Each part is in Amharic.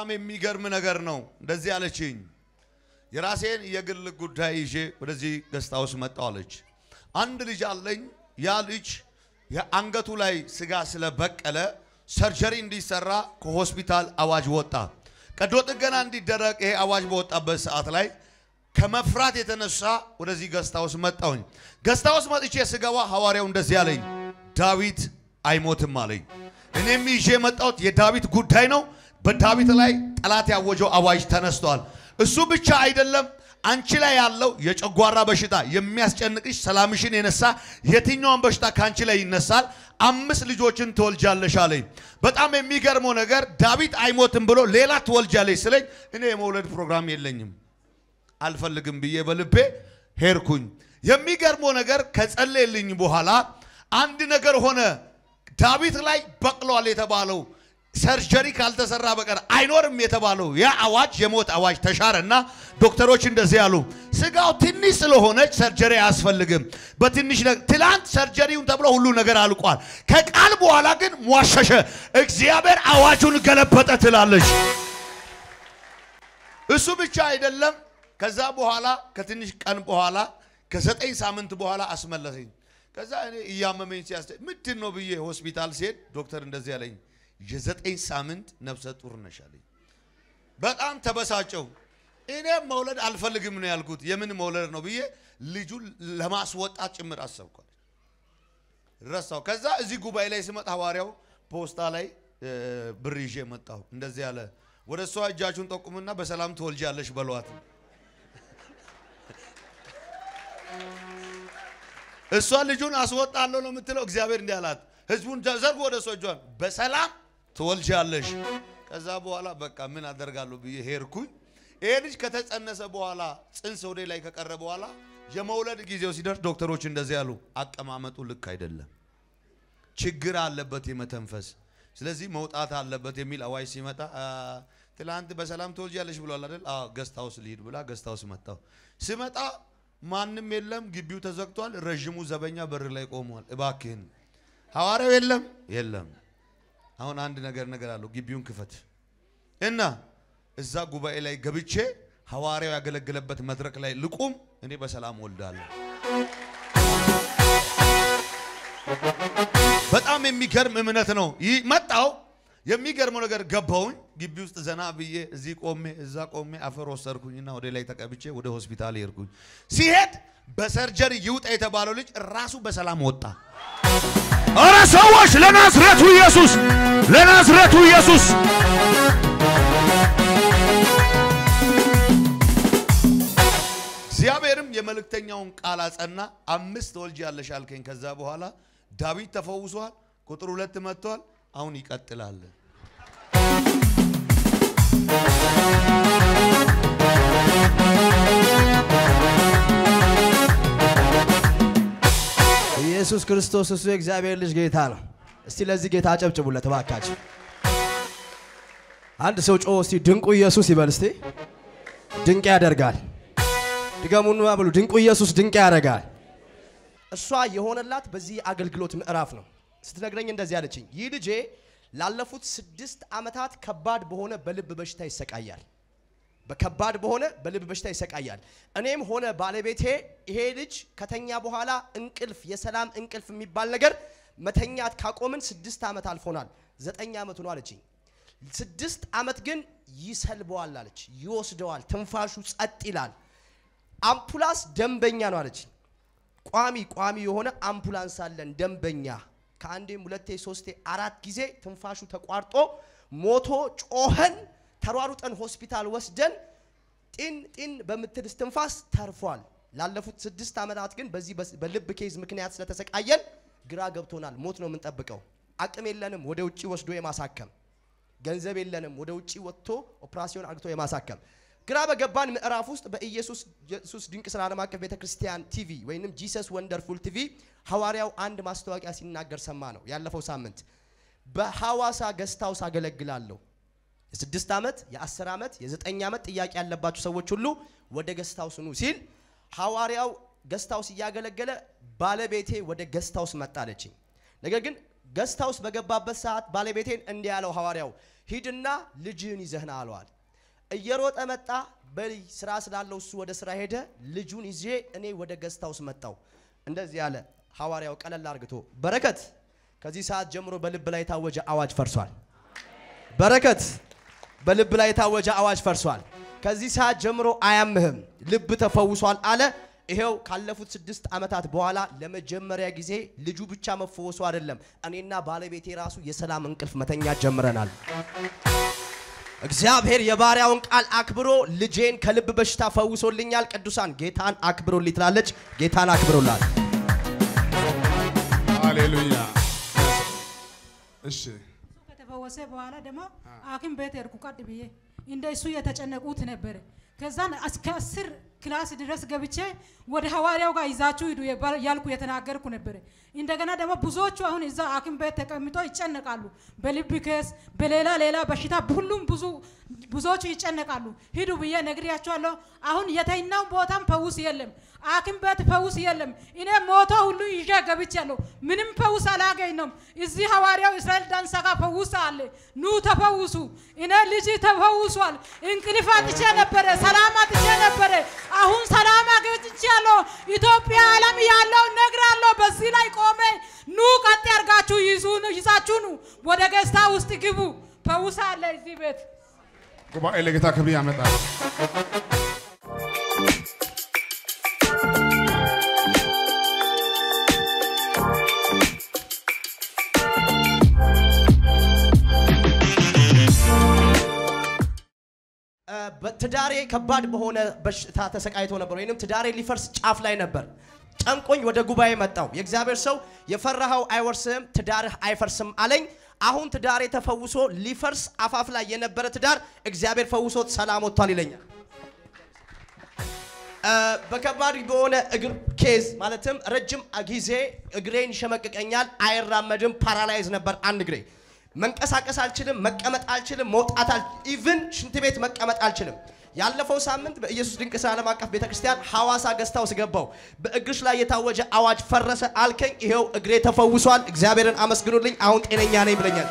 በጣም የሚገርም ነገር ነው። እንደዚህ አለችኝ። የራሴን የግል ጉዳይ ይዤ ወደዚህ ገስታ ውስጥ መጣሁ አለች። አንድ ልጅ አለኝ። ያ ልጅ የአንገቱ ላይ ስጋ ስለበቀለ ሰርጀሪ እንዲሰራ ከሆስፒታል አዋጅ ወጣ። ቀዶ ጥገና እንዲደረግ ይሄ አዋጅ በወጣበት ሰዓት ላይ ከመፍራት የተነሳ ወደዚህ ገስታ ውስጥ መጣሁኝ። ገስታ ውስጥ መጥቼ ስገባ ሐዋርያው እንደዚህ አለኝ፣ ዳዊት አይሞትም አለኝ። እኔም ይዤ የመጣሁት የዳዊት ጉዳይ ነው። በዳዊት ላይ ጠላት ያወጀው አዋጅ ተነስቷል። እሱ ብቻ አይደለም፣ አንቺ ላይ ያለው የጨጓራ በሽታ የሚያስጨንቅሽ ሰላምሽን የነሳ የትኛውን በሽታ ከአንቺ ላይ ይነሳል። አምስት ልጆችን ትወልጃለሽ አለኝ። በጣም የሚገርመው ነገር ዳዊት አይሞትም ብሎ ሌላ ትወልጃለሽ ስለኝ እኔ የመውለድ ፕሮግራም የለኝም አልፈልግም ብዬ በልቤ ሄድኩኝ። የሚገርመው ነገር ከጸለየልኝ በኋላ አንድ ነገር ሆነ። ዳዊት ላይ በቅሏል የተባለው ሰርጀሪ ካልተሰራ በቀር አይኖርም የተባለው ያ አዋጅ የሞት አዋጅ ተሻረና ዶክተሮች እንደዚህ ያሉ፣ ስጋው ትንሽ ስለሆነች ሰርጀሪ አያስፈልግም። በትንሽ ትላንት ሰርጀሪውን ተብሎ ሁሉ ነገር አልቋል። ከቃል በኋላ ግን ሟሸሸ። እግዚአብሔር አዋጁን ገለበጠ ትላለች። እሱ ብቻ አይደለም። ከዛ በኋላ ከትንሽ ቀን በኋላ ከዘጠኝ ሳምንት በኋላ አስመለሰኝ። ከዛ እኔ እያመመኝ ሲያስ ምንድን ነው ብዬ ሆስፒታል ሲሄድ ዶክተር እንደዚህ ያለኝ የዘጠኝ ሳምንት ነፍሰ ጡር ነሽ አለኝ። በጣም ተበሳጨው። እኔም መውለድ አልፈልግም ነው ያልኩት። የምን መውለድ ነው ብዬ ልጁን ለማስወጣት ጭምር አሰብኳል። ረሳው። ከዛ እዚህ ጉባኤ ላይ ስመጣ ሐዋርያው ፖስታ ላይ ብር ይዤ መጣሁ። እንደዚህ ያለ ወደ እሷ እጃችሁን ጠቁምና በሰላም ትወልጃለሽ በሏት። እሷ ልጁን አስወጣለሁ ነው የምትለው። እግዚአብሔር እንዲህ አላት፣ ህዝቡን ዘርጎ ወደ እሷ እጇን በሰላም ትወልጃለሽ። ከዛ በኋላ በቃ ምን አደርጋለሁ ብዬ ሄድኩኝ። ይሄ ልጅ ከተጸነሰ በኋላ ጽንስ ወደ ላይ ከቀረ በኋላ የመውለድ ጊዜው ሲደርስ ዶክተሮች እንደዚህ ያሉ፣ አቀማመጡ ልክ አይደለም፣ ችግር አለበት የመተንፈስ ስለዚህ መውጣት አለበት የሚል አዋጅ ሲመጣ ትላንት በሰላም ትወልጃለሽ ብሏል አይደል? አዎ ገስት ሃውስ ልሂድ ብላ ገስት ሃውስ መጣሁ። ስመጣ ማንም የለም፣ ግቢው ተዘግቷል። ረዥሙ ዘበኛ በር ላይ ቆሟል። እባክህን ሐዋርያው የለም የለም። አሁን አንድ ነገር ነገር አለው፣ ግቢውን ክፈት እና እዛ ጉባኤ ላይ ገብቼ ሐዋርያው ያገለገለበት መድረክ ላይ ልቁም፣ እኔ በሰላም ወልዳለሁ። በጣም የሚገርም እምነት ነው። ይህ መጣው የሚገርመው ነገር ገባውኝ ግቢ ውስጥ ዘና ብዬ እዚህ ቆሜ እዛ ቆሜ አፈር ወሰድኩኝና ወደ ላይ ተቀብቼ ወደ ሆስፒታል ሄድኩኝ። ሲሄድ በሰርጀሪ ይውጣ የተባለው ልጅ ራሱ በሰላም ወጣ። አረ ሰዎች ለናዝሬቱ ኢየሱስ ለናዝሬቱ ኢየሱስ እግዚአብሔርም የመልእክተኛውን ቃል አጸና። አምስት ትወልጃለሽ አልከኝ። ከዛ በኋላ ዳዊት ተፈውሷል። ቁጥር ሁለት መጥቷል። አሁን ይቀጥላል። ኢየሱስ ክርስቶስ እሱ የእግዚአብሔር ልጅ ጌታ ነው። እስቲ ለዚህ ጌታ አጨብጭቡለት እባካችሁ። አንድ ሰው ጮ እስቲ ድንቁ ኢየሱስ ይበል እስቲ። ድንቅ ያደርጋል። ድገሙን ብሉ። ድንቁ ኢየሱስ ድንቅ ያደርጋል። እሷ የሆነላት በዚህ አገልግሎት ምዕራፍ ነው። ስትነግረኝ እንደዚህ አለችኝ። ይህ ልጄ ላለፉት ስድስት ዓመታት ከባድ በሆነ በልብ በሽታ ይሰቃያል። በከባድ በሆነ በልብ በሽታ ይሰቃያል። እኔም ሆነ ባለቤቴ ይሄ ልጅ ከተኛ በኋላ እንቅልፍ፣ የሰላም እንቅልፍ የሚባል ነገር መተኛት ካቆምን ስድስት ዓመት አልፎናል። ዘጠኝ ዓመቱ ነው አለችኝ። ስድስት ዓመት ግን ይሰልበዋል አለች፣ ይወስደዋል፣ ትንፋሹ ጸጥ ይላል። አምፑላንስ ደንበኛ ነው አለች። ቋሚ ቋሚ የሆነ አምፑላንስ አለን ደንበኛ። ከአንዴም ሁለቴ ሶስቴ አራት ጊዜ ትንፋሹ ተቋርጦ ሞቶ ጮኸን ተሯሩጠን ሆስፒታል ወስደን ጢን ጢን በምትል እስትንፋስ ተርፏል። ላለፉት ስድስት ዓመታት ግን በዚህ በልብ ኬዝ ምክንያት ስለተሰቃየን ግራ ገብቶናል። ሞት ነው የምንጠብቀው። አቅም የለንም ወደ ውጭ ወስዶ የማሳከም ገንዘብ የለንም ወደ ውጭ ወጥቶ ኦፕራሲዮን አግቶ የማሳከም ግራ በገባን ምዕራፍ ውስጥ በኢየሱስ ኢየሱስ ድንቅ ስራ ዓለም አቀፍ ቤተ ክርስቲያን ቲቪ ወይንም ጂሰስ ወንደርፉል ቲቪ ሐዋርያው አንድ ማስታወቂያ ሲናገር ሰማ ነው። ያለፈው ሳምንት በሐዋሳ ገስታውስ አገለግላለሁ የስድስት ዓመት የአስር ዓመት የዘጠኝ ዓመት ጥያቄ ያለባችሁ ሰዎች ሁሉ ወደ ገስታውስ ኑ ሲል ሐዋርያው ገስታውስ እያገለገለ ባለቤቴ ወደ ገስታውስ መጣለችኝ። ነገር ግን ገስታውስ በገባበት ሰዓት ባለቤቴን እንዲህ ያለው ሐዋርያው ሂድና ልጅህን ይዘህና አለዋል። እየሮጠ መጣ። በል ስራ ስላለው እሱ ወደ ስራ ሄደ። ልጁን ይዤ እኔ ወደ ገስት ሃውስ መጣው። እንደዚህ ያለ ሐዋርያው ቀለል አርግቶ በረከት ከዚህ ሰዓት ጀምሮ በልብ ላይ የታወጀ አዋጅ ፈርሷል። በረከት በልብ ላይ የታወጀ አዋጅ ፈርሷል። ከዚህ ሰዓት ጀምሮ አያምህም፣ ልብ ተፈውሷል አለ። ይሄው ካለፉት ስድስት ዓመታት በኋላ ለመጀመሪያ ጊዜ ልጁ ብቻ መፈወሱ አይደለም፣ እኔና ባለቤቴ ራሱ የሰላም እንቅልፍ መተኛት ጀምረናል። እግዚአብሔር የባሪያውን ቃል አክብሮ ልጄን ከልብ በሽታ ፈውሶልኛል። ቅዱሳን ጌታን አክብሮልኝ ትላለች። ጌታን አክብሮላል። ሃሌሉያ። እሺ ከተፈወሰ በኋላ ደግሞ ሐኪም ቤት ሄድኩ ቀጥ ብዬ እንደ እሱ የተጨነቁት ነበረ። ከዛን እስከ አስር ክላስ ድረስ ገብቼ ወደ ሐዋርያው ጋር ይዛችሁ ሂዱ የባ- ያልኩ የተናገርኩ ነበረ። እንደገና ደግሞ ብዙዎቹ አሁን እዛ ሐኪም ቤት ተቀምጦ ይጨነቃሉ። በልብ ኬስ፣ በሌላ ሌላ በሽታ ሁሉም ብዙ ብዙዎቹ ይጨነቃሉ። ሂዱ ብዬ ነግሬያቸዋለሁ። አሁን የተኛው ቦታም ፈውስ የለም፣ ሐኪም ቤት ፈውስ የለም። እኔ ሞቶ ሁሉ ይዤ ገብቻለሁ። ምንም ፈውስ አላገኝም። እዚህ ሐዋርያው እስራኤል ዳንሳ ጋር ፈውስ አለ። ኑ ተፈውሱ። እኔ ልጅ ተፈውሷል። እንቅልፍ አጥቼ ነበረ፣ ሰላም አጥቼ ነበረ። አሁን ሰላም አግኝቻለሁ። ኢትዮጵያ ዓለም ያለው ነግራለሁ። በዚህ ላይ ቆሜ ኑ ቀጥ ያርጋችሁ ይዙ ይዛችሁ ኑ ወደ ገዝታ ውስጥ ግቡ። ፈውስ አለ እዚህ ቤት። ጉባኤ ለጌታ ክብር ያመጣል። እ፣ በትዳሬ ከባድ በሆነ በሽታ ተሰቃይቶ ነበር፣ ወይንም ትዳሬ ሊፈርስ ጫፍ ላይ ነበር። ጨንቆኝ ወደ ጉባኤ መጣው። የእግዚአብሔር ሰው የፈራኸው አይወርስህም፣ ትዳርህ አይፈርስም አለኝ። አሁን ትዳሬ ተፈውሶ ሊፈርስ አፋፍ ላይ የነበረ ትዳር እግዚአብሔር ፈውሶት ሰላም ወጥቷል ይለኛል። እ፣ በከባድ በሆነ እግር ኬዝ ማለትም ረጅም ጊዜ እግሬን ይሸመቅቀኛል፣ አይራመድም፣ ፓራላይዝ ነበር አንድ እግሬ። መንቀሳቀስ አልችልም፣ መቀመጥ አልችልም፣ መውጣት ኢቭን ሽንት ቤት መቀመጥ አልችልም። ያለፈው ሳምንት በኢየሱስ ድንቅ ስራ ዓለም አቀፍ ቤተክርስቲያን ሐዋሳ ገዝታውስ ገባው። በእግርሽ ላይ የታወጀ አዋጅ ፈረሰ አልከኝ። ይሄው እግሬ ተፈውሷል። እግዚአብሔርን አመስግኑልኝ። አሁን ጤነኛ ነኝ ብለኛል።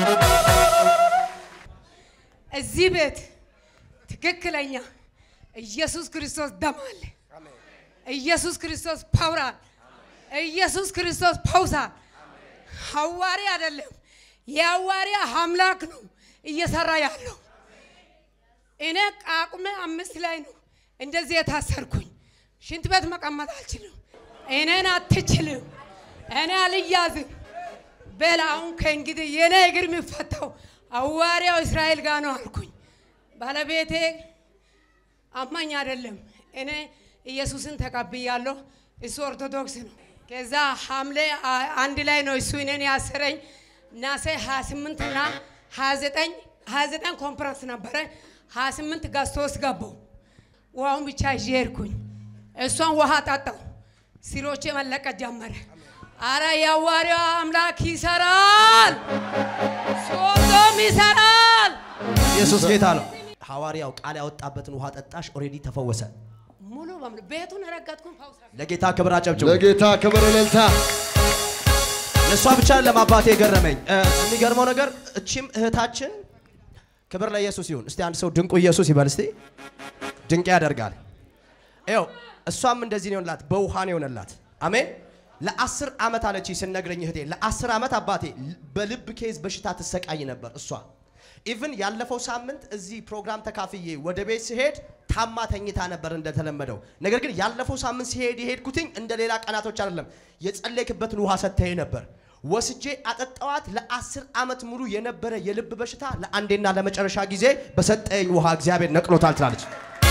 እዚህ ቤት ትክክለኛ ኢየሱስ ክርስቶስ ደም አለ። ኢየሱስ ክርስቶስ ፓውር አለ። ኢየሱስ ክርስቶስ ፓውሳ ሐዋሪ አይደለም፣ የሐዋርያ አምላክ ነው እየሰራ ያለው። እኔ ቃቁሜ አምስት ላይ ነው እንደዚህ የታሰርኩኝ። ሽንት ቤት መቀመጥ አልችልም። እኔን አትችልም፣ እኔ አልያዝም። በል አሁን ከእንግዲህ የኔ እግር የሚፈታው ሐዋርያው እስራኤል ጋር ነው አልኩኝ። ባለቤቴ አማኝ አይደለም። እኔ ኢየሱስን ተቀብያለሁ። እሱ ኦርቶዶክስ ነው። ከዛ ሐምሌ አ- አንድ ላይ ነው እሱ እኔን ያሰረኝ። ናሴ 28 እና 29 29 ኮንፈረንስ ነበረ። 28 ጋስቶስ ገባው። ውሃውን ብቻ ይዤ ሄድኩኝ። እሷን ውሃ ጠጣው። ሲሮቼ መለቀት ጀመረ። አረ የሐዋርያው አምላክ ይሰራል፣ ሶዶም ይሰራል። ኢየሱስ ጌታ ነው። ሐዋርያው ቃል ያወጣበትን ውሃ ጠጣሽ፣ ኦልሬዲ ተፈወሰ። ሙሉ በሙሉ ቤቱን ረገጥኩኝ። ፈውሳ ለጌታ ክብር አጨብጭቡ። ለጌታ ክብር እልልታ። ለእሷ ብቻ ለማባቴ የገረመኝ እ፣ የሚገርመው ነገር እቺም እህታችን ክብር ለኢየሱስ ይሁን። እስቲ አንድ ሰው ድንቁ ኢየሱስ ይበል እስቲ። ድንቅ ያደርጋል። ይኸው እሷም እንደዚህ ነው የሆነላት፣ በውሃ ነው የሆነላት። አሜን። ለአስር ዓመት አለች ስነግረኝ እህቴ፣ ለአስር ዓመት አባቴ በልብ ኬዝ በሽታ ትሰቃይ ነበር እሷ። ኢቭን ያለፈው ሳምንት እዚህ ፕሮግራም ተካፍዬ ወደ ቤት ሲሄድ ታማ ተኝታ ነበር እንደተለመደው። ነገር ግን ያለፈው ሳምንት ሲሄድ የሄድኩትኝ እንደ ሌላ ቀናቶች አይደለም፣ የጸለይክበትን ውሃ ሰጥተኸኝ ነበር። ወስጄ አጠጣዋት። ለአስር ዓመት ሙሉ የነበረ የልብ በሽታ ለአንዴና ለመጨረሻ ጊዜ በሰጠኝ ውሃ እግዚአብሔር ነቅሎታል ትላለች።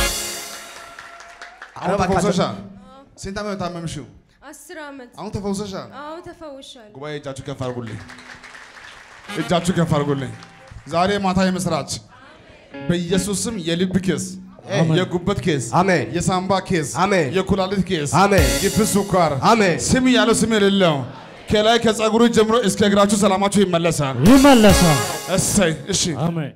አሁን ተፈውሰሻል። ስንት ዓመት ነው የታመምሽው? አስር ዓመት አሁን ተፈውሰሻል። አዎ ተፈውሻለሁ። ጉባኤ እጃችሁ ከፍ አድርጉልኝ። እጃችሁ ከፍ አድርጉልኝ። ዛሬ ማታ የምስራች በኢየሱስ ስም የልብ ኬስ፣ የጉበት ኬስ፣ አሜን። የሳምባ ኬስ፣ አሜን። የኩላሊት ኬስ፣ አሜን። ግፊት፣ ስኳር፣ አሜን። ስም ያለው ስም የሌለው ከላይ ከጸጉሩ ጀምሮ እስከ እግራችሁ ሰላማችሁ ይመለሳል። ይመለሳል። እሰይ እሺ። አሜን።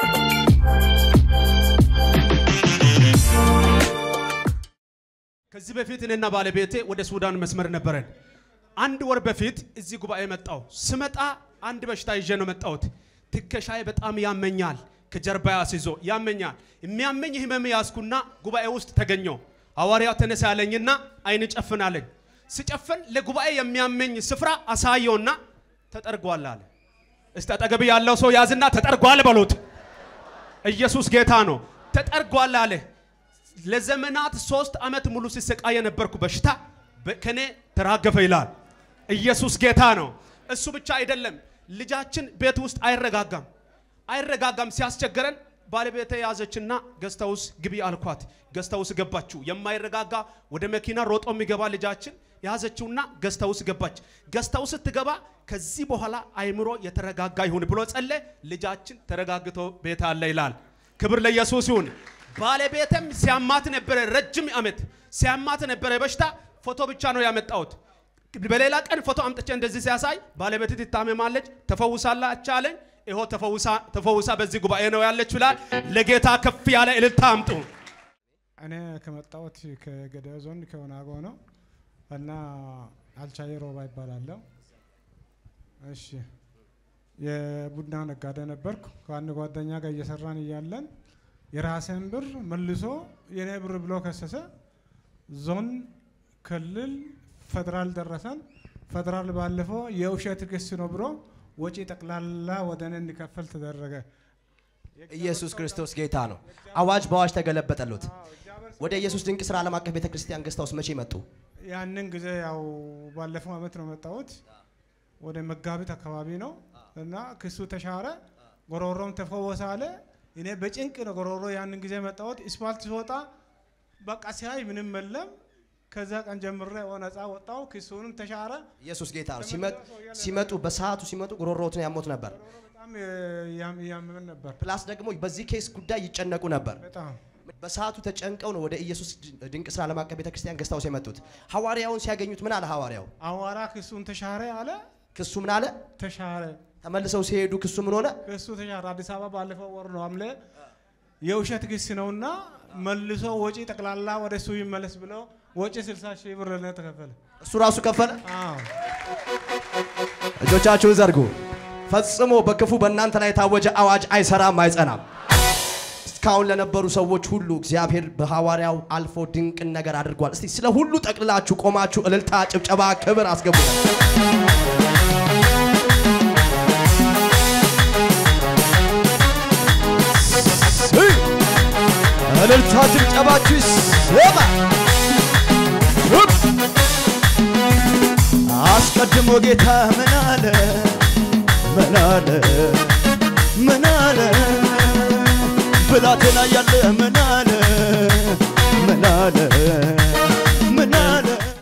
ከዚህ ከዚህ በፊት እኔና ባለቤቴ ወደ ሱዳን መስመር ነበረን። አንድ ወር በፊት እዚህ ጉባኤ መጣው። ስመጣ አንድ በሽታ ይዤ ነው መጣሁት። ትከሻዬ በጣም ያመኛል፣ ከጀርባ አስይዞ ያመኛል። የሚያመኝ ህመም ያዝኩና ጉባኤ ውስጥ ተገኘው። ሐዋርያው ተነሳ ያለኝና አይን ጨፍን አለኝ። ስጨፍን ለጉባኤ የሚያመኝ ስፍራ አሳየውና ተጠርጓል አለ። እስቲ አጠገብ ያለው ሰው ያዝና ተጠርጓል በሉት። ኢየሱስ ጌታ ነው። ተጠርጓል አለ። ለዘመናት ሶስት ዓመት ሙሉ ሲሰቃይ የነበርኩ በሽታ በ- ከኔ ተራገፈ ይላል። ኢየሱስ ጌታ ነው። እሱ ብቻ አይደለም፣ ልጃችን ቤት ውስጥ አይረጋጋም አይረጋጋም። ሲያስቸገረን ባለቤቴ ያዘችና ገስታውስ ግቢ አልኳት። ገስታውስ ገባችው። የማይረጋጋ ወደ መኪና ሮጦ የሚገባ ልጃችን ያዘችውና ገስታውስ ገባች። ገስታውስ ስትገባ ከዚህ በኋላ አይምሮ የተረጋጋ ይሁን ብሎ ጸለ። ልጃችን ተረጋግቶ ቤት አለ ይላል። ክብር ለኢየሱስ ይሁን። ባለቤትም ሲያማት ነበረ፣ ረጅም ዓመት ሲያማት ነበረ በሽታ። ፎቶ ብቻ ነው ያመጣሁት። በሌላ ቀን ፎቶ አምጥቼ እንደዚህ ሲያሳይ ባለቤት ትታመማለች፣ ተፈውሳላች አለኝ። ይሆ ተፈውሳ ተፈውሳ በዚህ ጉባኤ ነው ያለች ይላል። ለጌታ ከፍ ያለ እልልታ አምጡ። እኔ ከመጣሁት ከገዳዮ ዞን ከወናጎ ነው እና አልቻዬ ሮባ ይባላለሁ። እሺ የቡና ነጋዴ ነበርኩ። ከአንድ ጓደኛ ጋር እየሰራን እያለን የራሴን ብር መልሶ የኔ ብር ብሎ ከሰሰ። ዞን፣ ክልል፣ ፌዴራል ደረሰን። ፌዴራል ባለፈው የውሸት ክስ ነው ብሎ ወጪ ጠቅላላ ወደ እኔ እንዲከፈል ተደረገ። ኢየሱስ ክርስቶስ ጌታ ነው። አዋጅ በአዋጅ ተገለበጠሉት። ወደ ኢየሱስ ድንቅ ስራ ዓለም አቀፍ ቤተ ክርስቲያን ገስታውስ መቼ መጡ? ያንን ጊዜ ያው ባለፈው አመት ነው መጣሁት። ወደ መጋቢት አካባቢ ነው እና ክሱ ተሻረ፣ ጎሮሮም ተፈወሰ አለ። እኔ በጭንቅ ነው ጎሮሮ ያንን ጊዜ መጣሁት። ስፓልት ሲወጣ በቃ ሲያይ ምንም የለም። ከዛ ቀን ጀምሬ ነፃ ወጣው። ክሱንም ተሻረ። ኢየሱስ ጌታ ነው። ሲመጡ ሲመጡ በሰዓቱ ሲመጡ ጉሮሮትን ያሞት ነበር። በጣም ያም- ያመመን ነበር ፕላስ ደግሞ በዚህ ኬስ ጉዳይ ይጨነቁ ነበር። በጣም በሰዓቱ ተጨንቀው ነው ወደ ኢየሱስ ድንቅ ስራ ዓለም አቀፍ ቤተ ክርስቲያን ገስታውስ የመጡት። ሐዋርያውን ሲያገኙት ምን አለ ሐዋርያው? አዋራ ክሱን ተሻረ አለ። ክሱ ምን አለ? ተሻረ ተመልሰው ሲሄዱ ክሱ ምን ሆነ? ክሱ ተሻረ። አዲስ አበባ ባለፈው ወር ነው ሐምሌ የውሸት ክስ ነውና መልሶ ወጪ ጠቅላላ ወደ እሱ ይመለስ ብለው ወጪ 60 ሺህ ብር ለእኔ ተከፈለ። እሱ ራሱ ከፈለ። አዎ እጆቻችሁን ዘርጉ። ፈጽሞ በክፉ በእናንተ ላይ የታወጀ አዋጅ አይሰራም፣ አይጸናም። እስካሁን ለነበሩ ሰዎች ሁሉ እግዚአብሔር በሐዋርያው አልፎ ድንቅን ነገር አድርጓል። እስቲ ስለ ሁሉ ጠቅልላችሁ ቆማችሁ እልልታ፣ ጭብጨባ፣ ክብር አስገቡ። እልልታ፣ ጭብጨባችሁ ይሰማ። አስቀድሞ ጌታ ምን አለ ምን አለ ምን አለ ብላቴና ያለ ምን